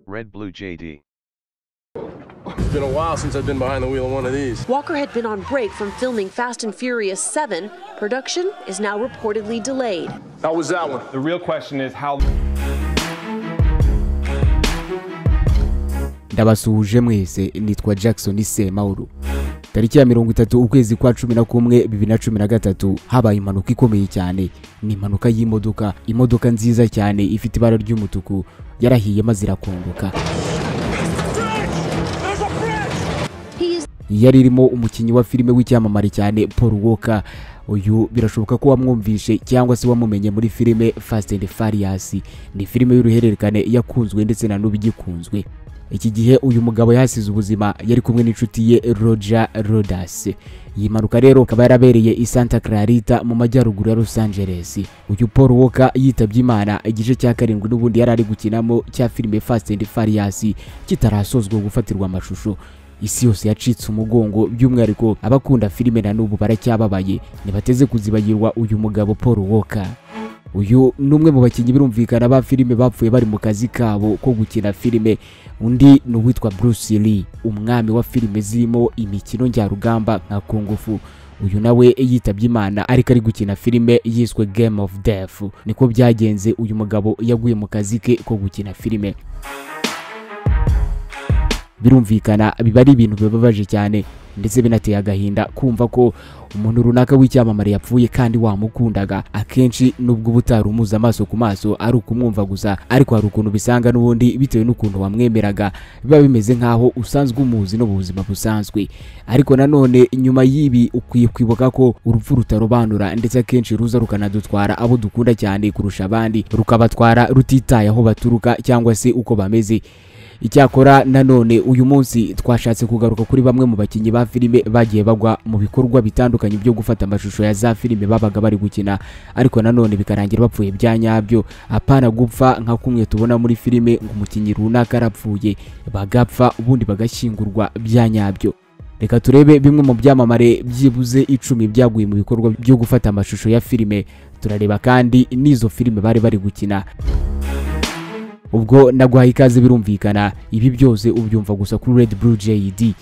Red Blue JD. It's been a while since I've been behind the wheel of one of these. Walker had been on break from filming Fast and Furious 7. Production is now reportedly delayed. How was that one? The real question is how. ndabasuhuje mwese nitwa jackson semawuru tariki ya mirongo itatu ukwezi kwa cumi na kumwe bibiri na cumi na gatatu habaye impanuka ikomeye cyane ni impanuka y'imodoka imodoka nziza cyane ifite ibara ry'umutuku yarahiye maze irakongoka yari irimo umukinnyi wa filime w'icyamamare cyane paul walker uyu birashoboka ko wamwumvishe cyangwa se wamumenye muri filime fast and farious ni filime y'uruhererekane yakunzwe ndetse na n'ubu igikunzwe iki gihe uyu mugabo yahasize ubuzima yari kumwe n'inshuti ye roger rodas iyi mpanuka rero ikaba yarabereye i santa clarita mu majyaruguru ya los angeles uyu paul walker yitabye imana igice cya karindwi n'ubundi yari ari gukinamo cya filime fast and farious kitarasozwa gufatirwa amashusho isi yose yacitse umugongo by'umwihariko abakunda filime na n'ubu baracyababaye ntibateze kuzibagirwa uyu mugabo paul walker uyu ni umwe mu bakinnyi birumvikana ba filime bapfuye bari mu kazi kabo ko gukina filime undi ni uwitwa Bruce Lee umwami wa filime zirimo imikino njyarugamba nka kungufu uyu nawe yitabye imana ariko ari gukina filime yiswe Game of Death niko byagenze uyu mugabo yaguye mu kazi ke ko gukina filime birumvikana biba ari ibintu bibabaje cyane ndetse binateye agahinda kumva ko umuntu runaka w'icyamamare yapfuye kandi wamukundaga akenshi nubwo uba utari amaso ku maso ari ukumwumva gusa ariko hari ukuntu bisanga n'ubundi bitewe n'ukuntu wamwemeraga biba bimeze nk'aho usanzwe umuzi no mu buzima busanzwe ariko nanone nyuma y'ibi ukwiye kwibuka ko urupfu rutarobanura ndetse akenshi ruza rukanadutwara abo dukunda cyane kurusha abandi rukabatwara rutitaye aho baturuka cyangwa se uko bameze icyakora nanone uyu munsi twashatse kugaruka kuri bamwe mu bakinnyi ba filime bagiye bagwa mu bikorwa bitandukanye byo gufata amashusho ya za filime babaga bari gukina ariko nanone bikarangira bapfuye bya nyabyo apana gupfa nka kumwe tubona muri filime ngo umukinnyi runaka arapfuye bagapfa ubundi bagashyingurwa bya nyabyo reka turebe bimwe mu byamamare byibuze icumi byaguye mu bikorwa byo gufata amashusho ya filime turareba kandi n'izo filime bari bari gukina ubwo naguhaye ikaze birumvikana ibi byose ubyumva gusa kuri Red Blue JD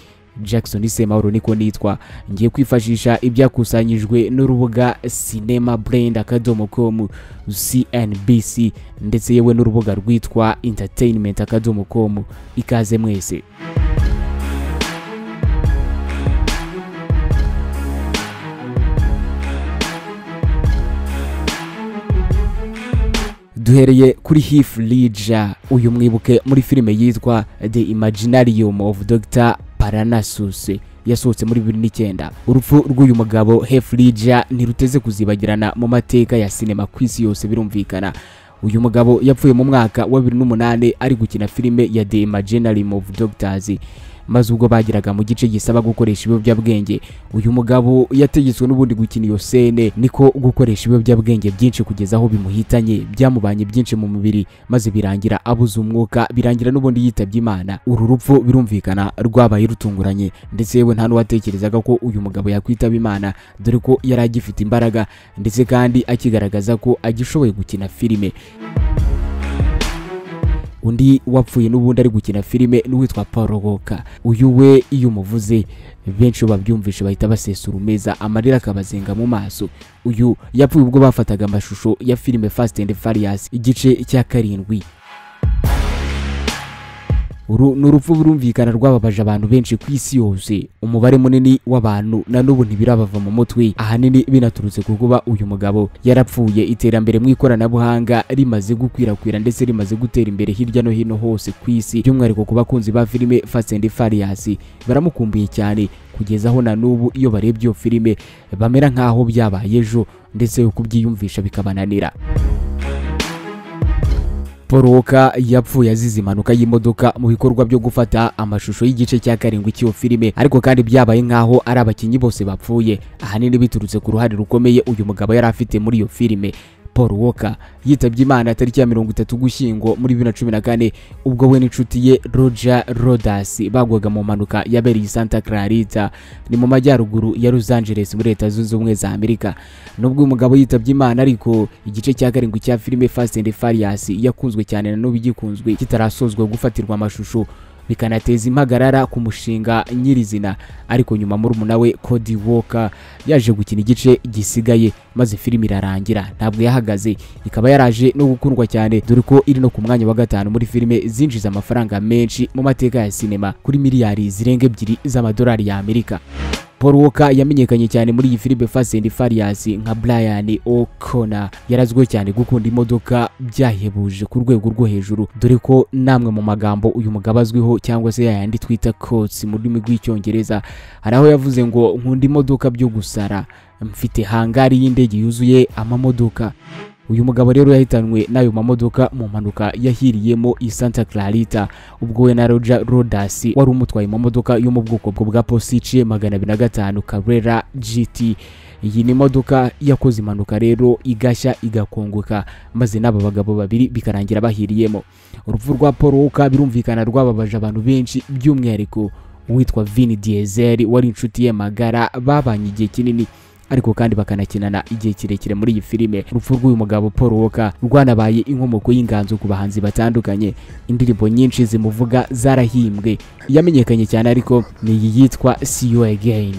Jackson Semahoro niko nitwa ngiye kwifashisha ibyakusanyijwe n'urubuga Cinema Blend akadomo com CNBC ndetse yewe n'urubuga rwitwa Entertainment akadomo com ikaze mwese duhereye kuri Heath Ledger uyu mwibuke muri filime yitwa The Imaginarium of Dr. Parnassus yasohotse muri 2009 urupfu rw'uyu mugabo Heath Ledger ntiruteze kuzibagirana mu mateka ya sinema ku isi yose birumvikana uyu mugabo yapfuye mu mwaka wa 2008 ari gukina filime ya The Imaginarium of Doctors maze ubwo bageraga mu gice gisaba gukoresha ibiyobyabwenge uyu mugabo yategetswe n'ubundi gukina iyo sene niko gukoresha ibiyobyabwenge byinshi kugeza aho bimuhitanye byamubanye byinshi mu mubiri maze birangira abuze umwuka birangira n'ubundi yitabye imana uru rupfu birumvikana rwabaye rutunguranye ndetse yewe nta n'uwatekerezaga ko uyu mugabo yakwitaba imana dore ko yari agifite imbaraga ndetse kandi akigaragaza ko agishoboye gukina filime undi wapfuye n'ubundi ari gukina filime n'uwitwa paul woka uyu we iyo umuvuze benshi babyumvishe bahita basesura umeza amarira akabazenga mu maso uyu yapfuye ubwo bafataga amashusho ya filime fast and farious igice cya karindwi uru ni urupfu burumvikana rwababaje abantu benshi ku isi yose umubare munini w'abantu na n'ubu ntibirabava mu mutwe ahanini binaturutse ku kuba uyu mugabo yarapfuye iterambere mu ikoranabuhanga rimaze gukwirakwira ndetse rimaze gutera imbere hirya no hino hose ku isi by'umwihariko ku bakunzi ba filime Fast and Furious baramukumbuye cyane kugeza aho na n'ubu iyo barebye iyo filime bamera nk'aho byabaye ejo ndetse kubyiyumvisha bikabananira paul walker yapfuye azize impanuka y'imodoka mu bikorwa byo gufata amashusho y'igice cya karindwi cy'iyo filime ariko kandi byabaye nk'aho ari abakinnyi bose bapfuye ahanini biturutse ku ruhare rukomeye uyu mugabo yari afite muri iyo filime paul walker yitabye imana tariki ya mirongo itatu gushyingo muri bibiri na cumi na kane ubwo we n'inshuti ye roger rodas bagwaga mu mpanuka yabereye i santa clarita ni mu majyaruguru ya los angeles muri leta zunze ubumwe za amerika nubwo uyu mugabo yitabye imana ariko igice cya karindwi cya filime fast and farious yakunzwe cyane na n'ubu igikunzwe kitarasozwa gufatirwa amashusho bikanateza impagarara ku mushinga nyirizina ariko nyuma murumuna we Cody Walker yaje gukina igice gisigaye maze filime irarangira ntabwo yahagaze ikaba yaraje no gukundwa cyane dore ko iri no ku mwanya wa gatanu muri filime zinjiza amafaranga menshi mu mateka ya sinema kuri miliyari zirenga ebyiri z'amadolari y'Amerika Paul Walker yamenyekanye cyane muri iyi filime Fast and Furious nka Brian O'Connor yarazwiho cyane gukunda imodoka byahebuje ku rwego rwo hejuru dore ko namwe mu magambo uyu mugabo azwiho cyangwa se yayandi twita coats mu rurimi rw'icyongereza hari aho yavuze ngo nkunda imodoka byo gusara mfite hangari y'indege yuzuye amamodoka uyu mugabo rero yahitanwe n'ayo mamodoka mu mpanuka yahiriyemo i Santa Clarita ubwo we na Roger Rodas wari umutwaye mu modoka yo mu bwoko bwo bwa Porsche 205 Carrera GT iyi ni imodoka yakoze impanuka rero igashya igakongoka maze n'aba bagabo babiri bikarangira bahiriyemo urupfu rwa Paul Walker birumvikana rwababaje abantu benshi by'umwihariko uwitwa Vin Diesel wari inshuti ye magara babanye igihe kinini ariko kandi bakanakinana igihe kirekire muri iyi filime urupfu rw'uyu mugabo paul walker rwanabaye inkomoko y'inganzo ku bahanzi batandukanye indirimbo nyinshi zimuvuga zarahimbwe yamenyekanye cyane ariko ni iyi yitwa see you again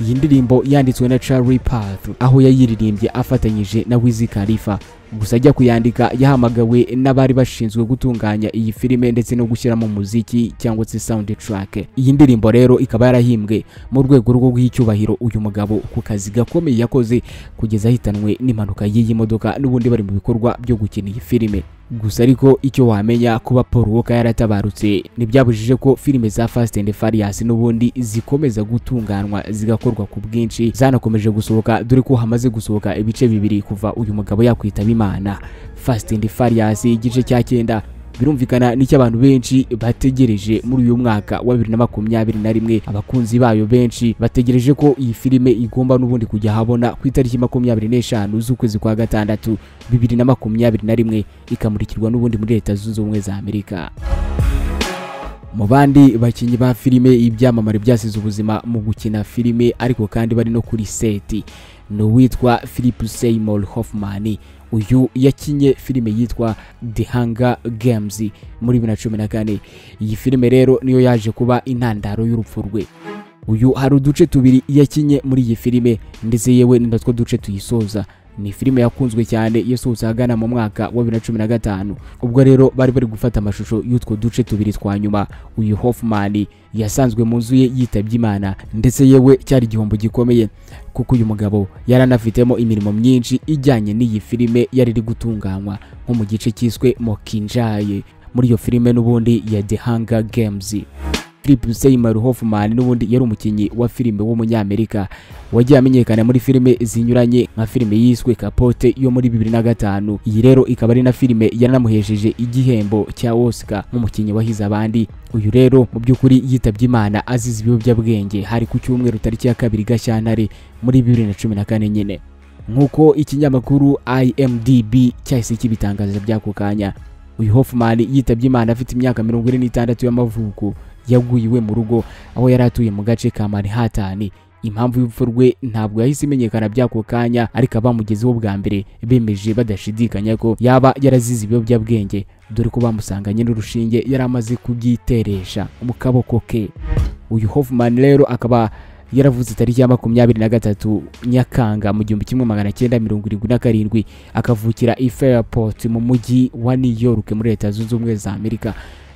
iyi ndirimbo yanditswe na Charlie Puth aho yayiririmbye afatanyije na Wiz Khalifa gusa ajya kuyandika yahamagawe n'abari bashinzwe gutunganya iyi filime ndetse no gushyiramo umuziki cyangwa se soundtrack iyi ndirimbo rero ikaba yarahimbwe mu rwego rwo guha icyubahiro uyu mugabo ku kazi gakomeye yakoze kugeza ahitanwe n'impanuka y'iyi modoka n'ubundi bari mu bikorwa byo gukina iyi filime gusa ariko icyo wamenya kuba Paul Walker yaratabarutse ntibyabujije ko filime za Fast and Furious n'ubundi zikomeza gutunganwa zigakorwa ku bwinshi zanakomeje gusohoka dore ko hamaze gusohoka ibice bibiri kuva uyu mugabo yakwitaba Imana Fast and Furious igice cya cyenda birumvikana n'icyo abantu benshi bategereje muri uyu mwaka wa bibiri na makumyabiri na rimwe abakunzi bayo benshi bategereje ko iyi filime igomba n'ubundi kujya ahabona ku itariki makumyabiri n'eshanu z'ukwezi kwa gatandatu bibiri na makumyabiri na rimwe ikamurikirwa n'ubundi muri leta zunze ubumwe za amerika mu bandi bakinnyi ba filime ibyamamare byasize ubuzima mu gukina filime ariko kandi bari no kuri seti ni uwitwa philip seymour hoffman uyu yakinye filime yitwa The Hunger Games muri 2014 iyi filime rero niyo yaje kuba intandaro y'urupfu rwe uyu hari uduce tubiri yakinye muri iyi filime ndetse yewe ni natwo duce tuyisoza ni filime yakunzwe cyane yasohotse ahagana mu mwaka wa 2015 ubwo rero bari bari gufata amashusho y'utwo duce tubiri twa nyuma uyu Hoffman yasanzwe mu nzu ye yitabye Imana ndetse yewe cyari igihombo gikomeye kuko uyu mugabo yaranafitemo imirimo myinshi ijyanye n'iyi filime yari iri gutunganywa nko mu gice cyiswe Mokinjaye muri iyo filime n'ubundi ya The Hunger Games Philip Seymour Hoffman n'ubundi yari umukinnyi wa filime w'umunyamerika wagiye amenyekana muri filime zinyuranye nka filime yiswe Capote yo muri 2005 iyi rero ikaba ari na filime yaranamuhesheje igihembo cya Oscar nk'umukinnyi wahize abandi uyu rero mu by'ukuri yitabye Imana azize ibiyobyabwenge hari ku cyumweru tariki ya kabiri Gashyantare muri 2014 nyine nk'uko ikinyamakuru IMDB cyahise kibitangaza by'ako kanya uyu Hoffman yitabye Imana afite imyaka mirongo ine n'itandatu y'amavuko yaguye iwe mu rugo aho yari atuye mu gace ka Manhattan impamvu y'urupfu rwe ntabwo yahise imenyekana by'ako kanya ariko abamugezeho bwa mbere bemeje badashidikanya ko yaba yarazize ibiyobyabwenge dore ko bamusanganye n'urushinge yari amaze kubyiteresha mu kaboko ke uyu Hoffman rero akaba yaravuze tariki ya makumyabiri na gatatu nyakanga mu gihumbi kimwe magana cyenda mirongo irindwi na karindwi akavukira i Fairport mu mujyi wa New York muri leta zunze ubumwe za Amerika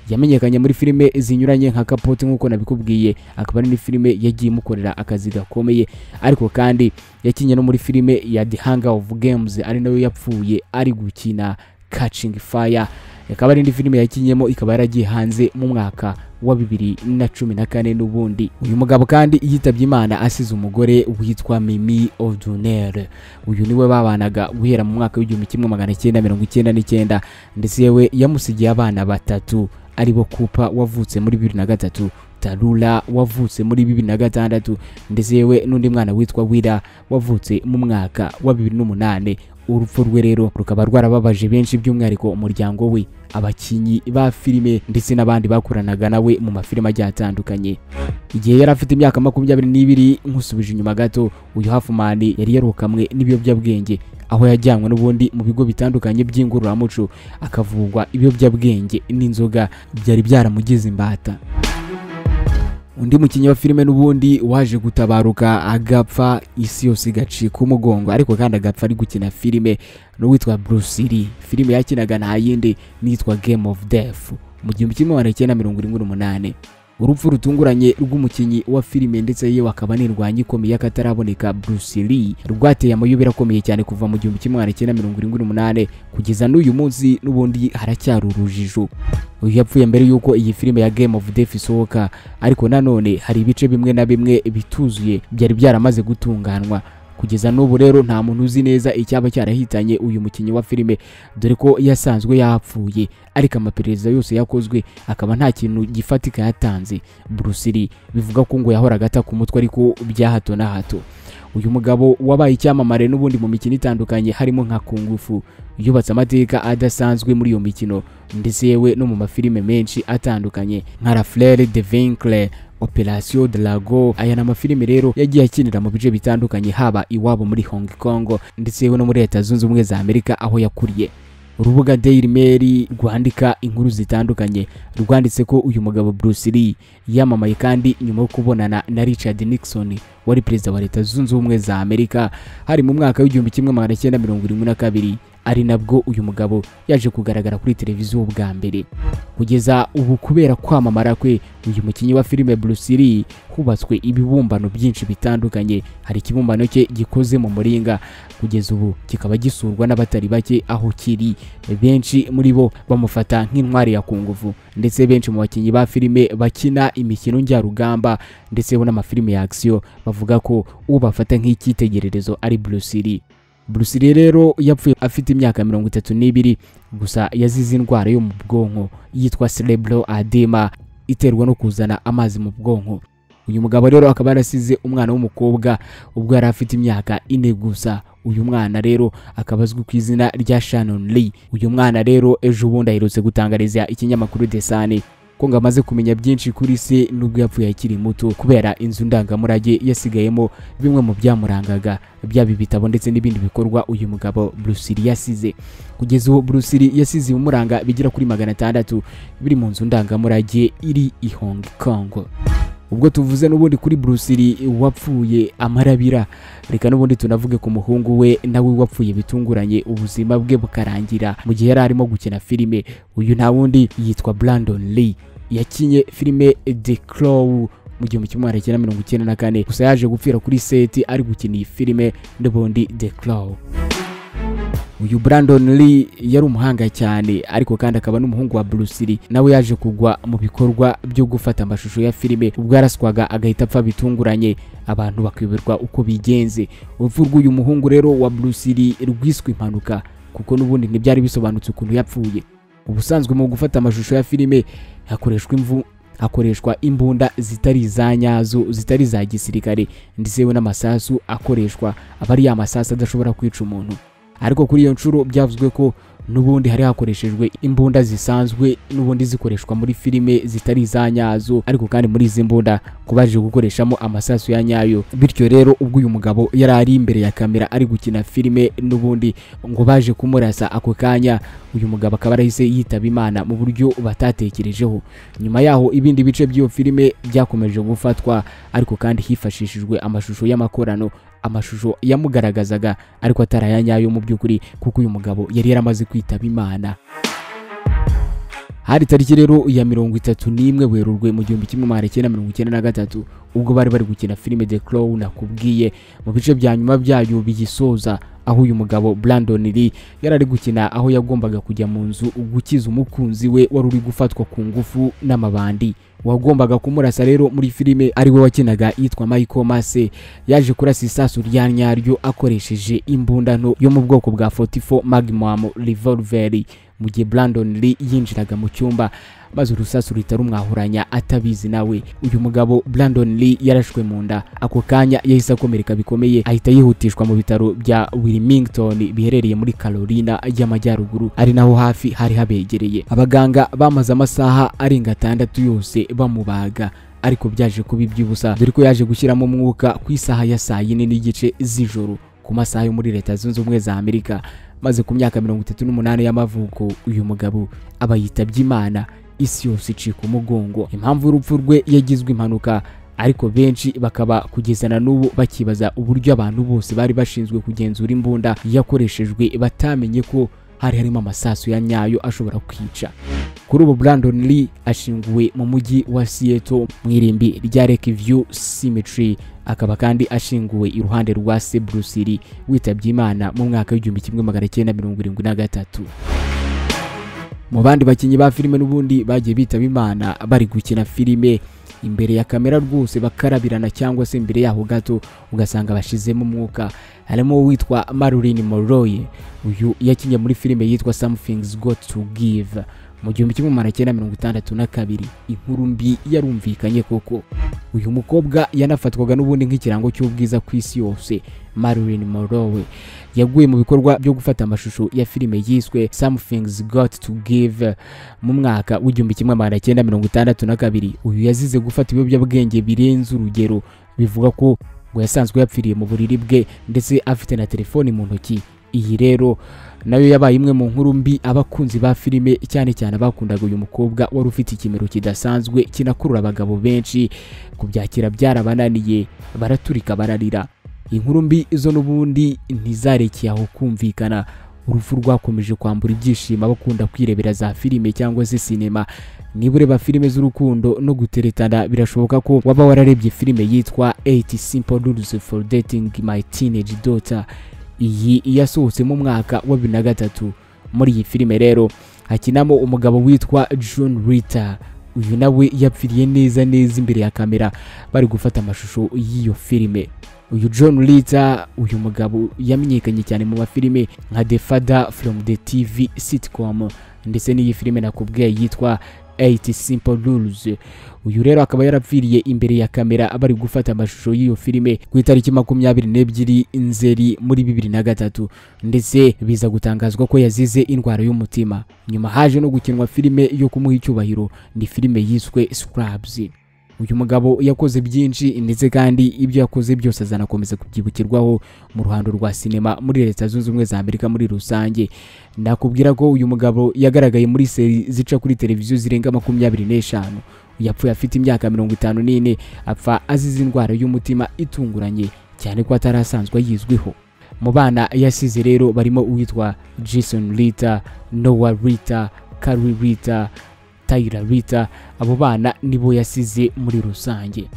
yamenyekanye muri filime zinyuranye nka Capote nk'uko nabikubwiye akaba ari filime yagiye imukorera akazi gakomeye ariko kandi yakinye no muri filime ya The Hunger of Games ari nayo yapfuye ari gukina Catching Fire akaba ari indi filime yakinyemo ikaba yaragiye hanze mu mwaka wa bibiri na cumi na kane n'ubundi uyu mugabo kandi yitabye imana asize umugore witwa mimi odunere uyu niwe babanaga guhera mu mwaka w'igihumbi kimwe magana cyenda mirongo icyenda n'icyenda ndetse yewe yamusigiye abana batatu aribo kupa wavutse muri bibiri na gatatu tarura wavutse muri bibiri na gatandatu ndetse yewe n'undi mwana witwa wira wavutse mu mwaka wa bibiri n'umunani urupfu rwe rero rukaba rwarababaje benshi by'umwihariko umuryango we abakinnyi ba filime ndetse n'abandi bakoranaga nawe mu mafilime agiye atandukanye igihe yari afite imyaka makumyabiri n'ibiri nk'usubije inyuma gato uyu hafumani yari yarukamwe n'ibiyobyabwenge aho yajyanywe n'ubundi mu bigo bitandukanye by'ingororamuco akavugwa ibiyobyabwenge n'inzoga byari byaramugize imbata undi mukinnyi wa filime n'ubundi waje gutabaruka agapfa isi yose igacika umugongo ariko kandi agapfa ari gukina filime n'uwitwa Bruce Lee filime yakinaga nta yindi nitwa Game of Death mu gihumbi kimwe magana cyenda mirongo irindwi n'umunani urupfu rutunguranye rw'umukinnyi wa filime ndetse yewe akaba n'indwanyi ikomeye y'akataraboneka Bruce Lee rwateye amayobera akomeye cyane kuva mu gihumbi kimwe magana cyenda mirongo irindwi n'umunani kugeza n'uyu munsi n'ubundi haracyari urujijo uyu yapfuye mbere y'uko iyi filime ya Game of Death isohoka ariko nanone hari ibice bimwe na bimwe bituzuye byari byaramaze gutunganwa kugeza n'ubu rero nta muntu uzi neza icyaba cyarahitanye uyu mukinnyi wa filime dore ko yasanzwe yapfuye ariko amaperereza yose yakozwe akaba nta kintu gifatika yatanze Bruce Lee bivuga ko ngo yahoraga ataka umutwe ariko bya hato na hato uyu mugabo wabaye icyamamare n'ubundi mu mikino itandukanye harimo nka kungufu yubatse amateka adasanzwe muri iyo mikino ndetse yewe no mu mafilime menshi atandukanye nka rafurere de vinkle operasiyo darago aya ni amafilime rero yagiye akinira mu bice bitandukanye haba iwabo muri hong kong ndetse yewe no muri leta zunze ubumwe za amerika aho yakuriye urubuga daily mail rwandika inkuru zitandukanye rwanditse ko uyu mugabo Bruce Lee yamamaye kandi nyuma yo kubonana na Richard Nixon wari perezida wa leta zunze ubumwe za amerika hari mu mwaka w'igihumbi kimwe magana cyenda mirongo irindwi na kabiri ari nabwo uyu mugabo yaje kugaragara kuri televiziyo bwa mbere kugeza ubu kubera kwamamara kwe uyu mukinnyi wa filime Bruce Lee hubatswe ibibumbano byinshi bitandukanye hari ikibumbano cye gikoze mu muringa kugeza ubu kikaba gisurwa n'abatari bake aho kiri benshi muri bo bamufata nk'intwari ya kungufu ndetse benshi mu bakinnyi ba filime bakina imikino njyarugamba ndetse bo n'amafilime ya action bavuga ko ubafata nk'icyitegererezo ari Bruce Lee Bruce Lee rero yapfuye afite imyaka mirongo itatu n'ibiri gusa yazize indwara yo mu bwonko yitwa cerebral edema iterwa no kuzana amazi mu bwonko uyu mugabo rero akaba yarasize umwana w'umukobwa ubwo yari afite imyaka ine gusa uyu mwana rero akaba azwi ku izina rya Shannon Lee uyu mwana rero ejo bundi aherutse gutangariza ikinyamakuru Desane ko ngo amaze kumenya byinshi kuri se nubwo yapfuye akiri muto kubera inzu ndangamurage yasigayemo bimwe mu byamurangaga byaba ibitabo ndetse n'ibindi bikorwa uyu mugabo Bruce Lee yasize kugeza ubu Bruce Lee yasize ibimuranga bigera kuri magana atandatu biri mu nzu ndangamurage iri i Hong Kong ubwo tuvuze n'ubundi kuri Bruce Lee wapfuye amarabira reka n'ubundi tunavuge ku muhungu we nawe wapfuye bitunguranye ubuzima bwe bukarangira mu gihe yari arimo gukina filime uyu nta wundi yitwa Brandon Lee yakinye filime The Crow mu gihumbi kimwe magana cyenda mirongo icyenda na kane gusa yaje gupfira kuri seti ari gukina iyi filime n'ubundi The Crow uyu Brandon Lee yari umuhanga cyane ariko kandi akaba n'umuhungu wa Bruce Lee nawe yaje kugwa mu bikorwa byo gufata amashusho ya filime ubwo yaraswaga agahita apfa bitunguranye abantu bakiyoberwa uko bigenze urupfu rw'uyu muhungu rero wa Bruce Lee rwiswe impanuka kuko n'ubundi ntibyari bisobanutse ukuntu yapfuye ubusanzwe mu gufata amashusho ya filime hakoreshwa imvu hakoreshwa imbunda zitari za nyazo zitari za gisirikare ndetse n'amasasu akoreshwa aba ari ya masasu adashobora kwica umuntu ariko kuri iyo nshuro byavuzwe ko n'ubundi hari hakoreshejwe imbunda zisanzwe n'ubundi zikoreshwa muri filime zitari za nyazo ariko kandi muri izi mbunda kubaje gukoreshamo amasasu ya nyayo bityo rero ubwo uyu mugabo yari ari imbere ya kamera ari gukina filime n'ubundi ngo baje kumurasa ako kanya uyu mugabo akaba arahise yitaba imana mu buryo batatekerejeho nyuma yaho ibindi bice by'iyo filime byakomeje gufatwa ariko kandi hifashishijwe amashusho y'amakorano amashusho yamugaragazaga ariko atari aya nyayo mu by'ukuri kuko uyu mugabo yari yaramaze kwitaba imana hari tariki rero ya mirongo itatu n'imwe werurwe mu gihumbi kimwe magana cyenda mirongo icyenda na gatatu ubwo bari bari gukina filime The Crow nakubwiye mu bice bya nyuma byayo bigisoza aho uyu mugabo Brandon Lee yari ari gukina aho yagombaga kujya mu nzu gukiza umukunzi we wari uri gufatwa ku ngufu n'amabandi wagombaga kumurasa rero muri filime ari we wakinaga yitwa Michael Mase yaje kurasa isasu rya nyaryo akoresheje imbunda nto yo mu bwoko bwa 44 Magnum revolver mu gihe Brandon Lee yinjiraga mu cyumba maze urusasu ruhita rumwahuranya atabizi nawe uyu mugabo Brandon Lee yarashwe mu nda ako kanya yahise akomereka bikomeye ahita yihutishwa mu bitaro bya Wilmington biherereye muri Carolina y'Amajyaruguru ari naho hafi hari habegereye abaganga bamaze amasaha arenga atandatu yose bamubaga ariko byaje kuba iby'ubusa dore ko yaje gushyiramo umwuka ku isaha ya saa yine n'igice z'ijoro ku masaha yo muri leta zunze ubumwe za amerika maze ku myaka mirongo itatu n'umunani y'amavuko uyu mugabo aba yitabye imana isi yose icika umugongo impamvu y'urupfu rwe yagizwe impanuka ariko benshi bakaba kugeza na n'ubu bakibaza uburyo abantu bose bari bashinzwe kugenzura imbunda yakoreshejwe batamenye ko hari harimo amasasu ya nyayo ashobora kwica kuri ubu Brandon Lee ashinguwe mu mujyi wa Seattle mu irimbi rya Lakeview Cemetery akaba kandi ashinguwe iruhande rwa Se Bruce Lee witabye Imana mu mwaka w'igihumbi kimwe magana cyenda mirongo irindwi na gatatu mu bandi bakinnyi ba filime n'ubundi bagiye bitaba Imana bari gukina filime imbere ya kamera rwose bakarabirana cyangwa se imbere yaho gato ugasanga bashizemo umwuka harimo uwitwa Marilyn Monroe uyu yakinnye muri filime yitwa Something's Got to Give mu gihumbi kimwe magana cyenda mirongo itandatu na kabiri inkuru mbi yarumvikanye koko uyu mukobwa yanafatwaga n'ubundi nk'ikirango cy'ubwiza ku isi yose Marilyn Monroe yaguye mu bikorwa byo gufata amashusho ya filime yiswe Something's Got to Give mu mwaka w'igihumbi kimwe magana cyenda mirongo itandatu na kabiri uyu yazize gufata ibiyobyabwenge birenze urugero bivuga ko ngo yasanzwe yapfiriye mu buriri bwe ndetse afite na telefoni mu ntoki iyi rero nayo yabaye imwe mu nkuru mbi abakunzi ba filime cyane cyane abakundaga uyu mukobwa wari ufite ikimero kidasanzwe kinakurura abagabo benshi kubyakira byarabananiye baraturika bararira inkuru mbi zo n'ubundi ntizarekeye aho kumvikana urupfu rwakomeje kwambura ibyishimo abakunda kwirebera za filime cyangwa se sinema niba ureba filime z'urukundo no guteretana birashoboka ko waba wararebye filime yitwa 8 simple rules for dating my teenage daughter iyi yasohotse mu mwaka wa bibiri na gatatu muri iyi filime rero hakinamo umugabo witwa John Ritter uyu nawe yapfiriye neza neza imbere ya kamera bari gufata amashusho y'iyo filime uyu John Ritter uyu mugabo yamenyekanye cyane mu mafilime nka The Father from the TV sitcom ndetse n'iyi filime nakubwiye yitwa 8 Simple Rules uyu rero akaba yarapfiriye imbere ya kamera bari gufata amashusho y'iyo filime ku itariki makumyabiri n'ebyiri nzeri muri bibiri na gatatu ndetse biza gutangazwa ko yazize indwara y'umutima nyuma haje no gukinwa filime yo kumuha icyubahiro ni filime yiswe Scrubs uyu mugabo yakoze byinshi ndetse kandi ibyo yakoze byose azanakomeza kubyibukirwaho mu ruhando rwa sinema muri leta zunze ubumwe za amerika muri rusange nakubwira ko uyu mugabo yagaragaye muri seri zica kuri televiziyo zirenga makumyabiri n'eshanu yapfuye afite imyaka mirongo itanu n'ine apfa azize indwara y'umutima itunguranye cyane ko atari asanzwe ayizwiho mu bana yasize rero barimo uwitwa jason rita noah rita kari rita Tyler Rita abo bana nibo yasize muri rusange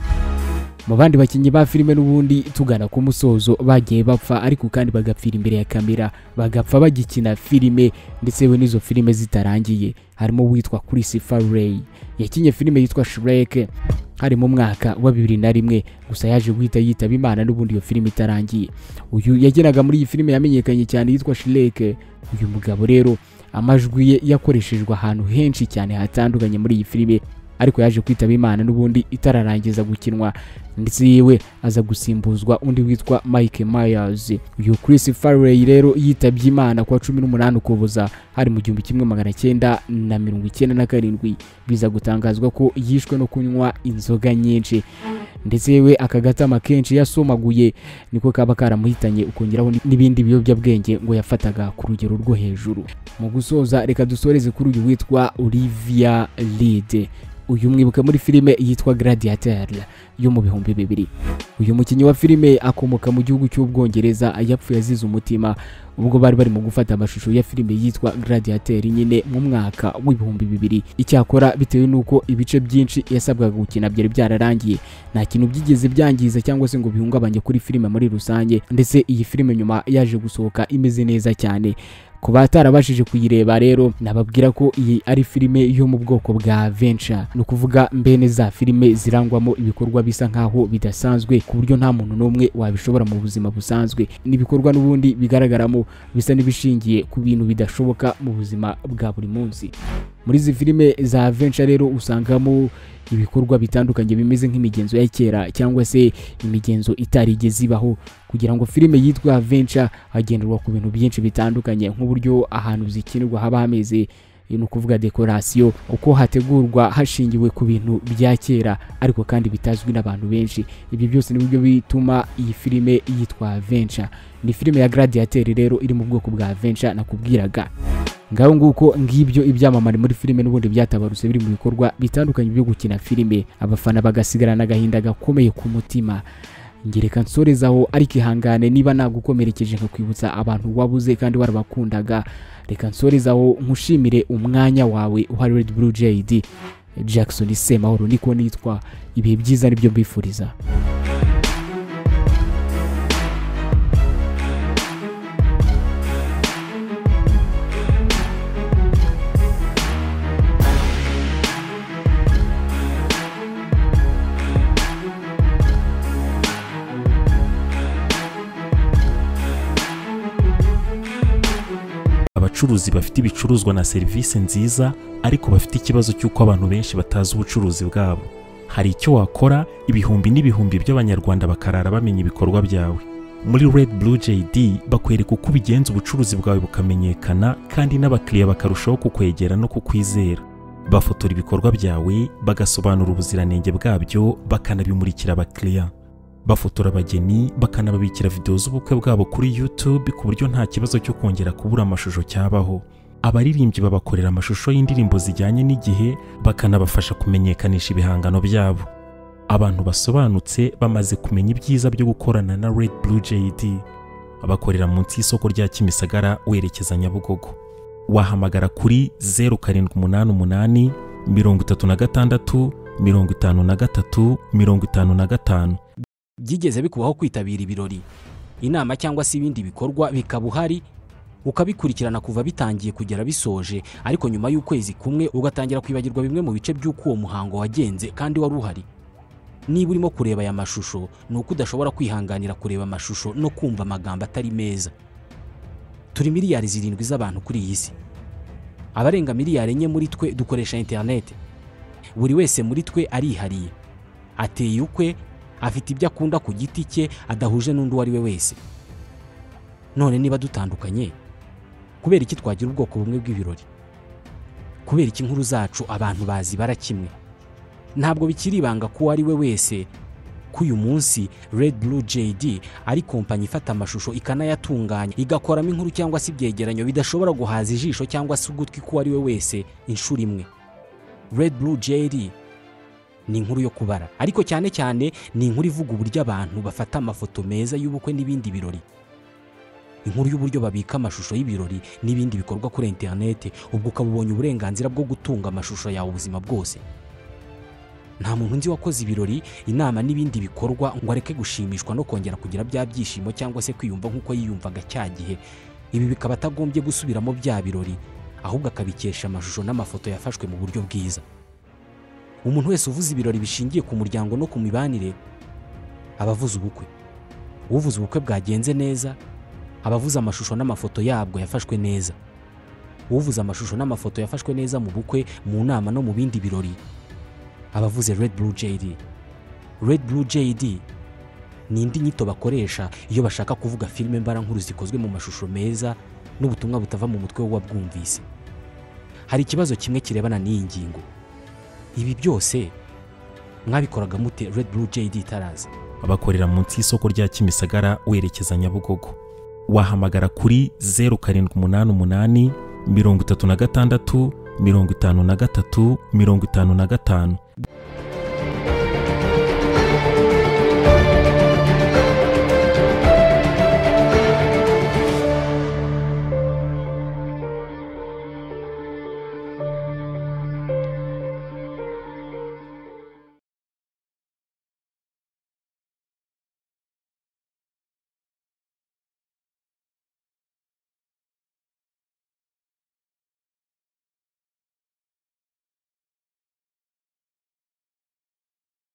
mu bandi bakinnyi ba filime n'ubundi tugana ku musozo bagiye bapfa ariko kandi bagapfira imbere ya kamera bagapfa bagikina filime ndetse we n'izo filime zitarangiye harimo uwitwa Christopher Ray yakinye filime yitwa Shrek hari mu mwaka wa bibiri na rimwe gusa yaje guhita yitaba imana n'ubundi iyo filime itarangiye uyu yageraga muri iyi filime yamenyekanye cyane yitwa Shrek uyu mugabo rero amajwi ye yakoreshejwe ahantu henshi cyane hatandukanye muri iyi filime ariko yaje kwitaba imana n'ubundi itararangiza gukinwa ndetse yiwe aza gusimbuzwa undi witwa Mike Myers uyu Chris Farley rero yitabye imana kwa cumi n'umunani ukuboza hari mu gihumbi kimwe magana cyenda na mirongo icyenda na karindwi biza gutangazwa ko yishwe no kunywa inzoga nyinshi ndetse yewe aka gatama kenshi yasomaguye niko kaba karamuhitanye ukongeraho n'ibindi biyobyabwenge ngo yafataga ku rugero rwo hejuru mu gusoza reka dusoreze kuri uyu witwa Olivia Lide uyu mwibuka muri filime yitwa Gladiator yo mu bihumbi bibiri uyu mukinnyi wa filime akomoka mu gihugu cy'ubwongereza yapfuye azize umutima ubwo bari barimo gufata amashusho ya filime yitwa Gladiator nyine mu mwaka w'ibihumbi bibiri icyakora bitewe n'uko ibice byinshi yasabwaga gukina byari byararangiye nta kintu byigeze byangiza cyangwa se ngo bihungabanye kuri filime muri rusange ndetse iyi filime nyuma yaje gusohoka imeze neza cyane ku batarabashije kuyireba rero nababwira ko iyi ari filime yo mu bwoko bwa venture ni ukuvuga mbene za filime zirangwamo ibikorwa bisa nk'aho bidasanzwe ku buryo nta muntu n'umwe wabishobora mu buzima busanzwe n'ibikorwa n'ubundi bigaragaramo bisa n'ibishingiye ku bintu bidashoboka mu buzima bwa buri munsi muri izi filime za venture rero usangamo ibikorwa bitandukanye bimeze nk'imigenzo ya kera cyangwa se imigenzo itarigeze ibaho kugira ngo filime yitwa venture hagenderwa ku bintu byinshi bitandukanye nk'uburyo ahantu zikinirwa haba hameze ni ukuvuga dekorasiyo uko hategurwa hashingiwe ku bintu bya kera ariko kandi bitazwi n'abantu benshi ibyo byose ni byo bituma iyi filime yitwa venture ni filime ya Gladiator rero iri mu bwoko bwa venture nakubwiraga ngaho nguko ngibyo ibyamamare muri filime n'ubundi byatabarutse biri mu bikorwa bitandukanye byo gukina filime abafana bagasigarana agahinda gakomeye ku mutima ngereka nsorezaho ariko ihangane niba nagukomerekeje nkakwibutsa abantu wabuze kandi warabakundaga reka nsorezaho nkushimire umwanya wawe wa Red Blue JD Jackson Semahoro niko nitwa ibihe byiza nibyo mbifuriza abacuruzi bafite ibicuruzwa na serivisi nziza ariko bafite ikibazo cy'uko abantu benshi batazi ubucuruzi bwabo hari icyo wakora ibihumbi n'ibihumbi by'abanyarwanda bakarara bamenya ibikorwa byawe muri Red Blue JD bakwereka uko ubigenza ubucuruzi bwawe bukamenyekana kandi n'abakiriya bakarushaho kukwegera no kukwizera bafotora ibikorwa byawe bagasobanura ubuziranenge bwabyo bakanabimurikira abakiriya bafotora abageni bakanababikira videwo z'ubukwe bwabo kuri YouTube ku buryo nta kibazo cyo kongera kubura amashusho cyabaho abaririmbyi babakorera amashusho y'indirimbo zijyanye n'igihe bakanabafasha kumenyekanisha ibihangano byabo abantu basobanutse bamaze kumenya ibyiza byo gukorana na Red Blue JD bakorera munsi y'isoko rya Kimisagara werekeza Nyabugogo wahamagara kuri 0788 36 53 55 byigeze bikubaho kwitabira ibirori inama cyangwa se ibindi bikorwa bikaba uhari ukabikurikirana kuva bitangiye kugera bisoje ariko nyuma y'ukwezi kumwe ugatangira kwibagirwa bimwe mu bice by'uko uwo muhango wagenze kandi wari uhari niba urimo kureba aya mashusho ni uko udashobora kwihanganira kureba amashusho no kumva amagambo atari meza turi miliyari zirindwi z'abantu kuri iyi si abarenga miliyari enye muri twe dukoresha interineti buri wese muri twe arihariye ateye ukwe afite ibyo akunda ku giti cye adahuje n'undi uwo ari we wese none niba dutandukanye kubera iki twagira ubwoko bumwe bw'ibirori kubera iki inkuru zacu abantu bazibara kimwe ntabwo bikiri ibanga ko uwo ari we wese ko uyu munsi Red Blue JD ari kompanyi ifata amashusho ikanayatunganya igakoramo inkuru cyangwa se ibyegeranyo bidashobora guhaza ijisho cyangwa se ugutwi k'uwo ari we wese inshuro imwe Red Blue JD ni inkuru yo kubara ariko cyane cyane ni inkuru ivuga uburyo abantu bafata amafoto meza y'ubukwe n'ibindi birori inkuru y'uburyo babika amashusho y'ibirori n'ibindi bikorwa kuri interinete ubwo ukaba ubonye uburenganzira bwo gutunga amashusho yawe ubuzima bwose nta muntu nzi wakoze ibirori inama n'ibindi bikorwa ngo areke gushimishwa no kongera kugira bya byishimo cyangwa se kwiyumva nk'uko yiyumvaga cya gihe ibi bikaba atagombye gusubiramo bya birori ahubwo akabikesha amashusho n'amafoto yafashwe mu buryo bwiza umuntu wese uvuze ibirori bishingiye ku muryango no ku mibanire aba avuze ubukwe uvuze ubukwe bwagenze neza aba avuze amashusho n'amafoto yabwo yafashwe neza uvuze amashusho n'amafoto yafashwe neza mu bukwe mu nama no mu bindi birori aba avuze Red Blue JD Red Blue JD ni indi nyito bakoresha iyo bashaka kuvuga filime mbarankuru zikozwe mu mashusho meza n'ubutumwa butava mu mutwe w'uwabwumvise hari ikibazo kimwe kirebana n'iyi ngingo ibi byose mwabikoraga mute Red Blue JD itaraza bakorera munsi y'isoko rya Kimisagara werekeza Nyabugogo wahamagara kuri 0788 36 53 55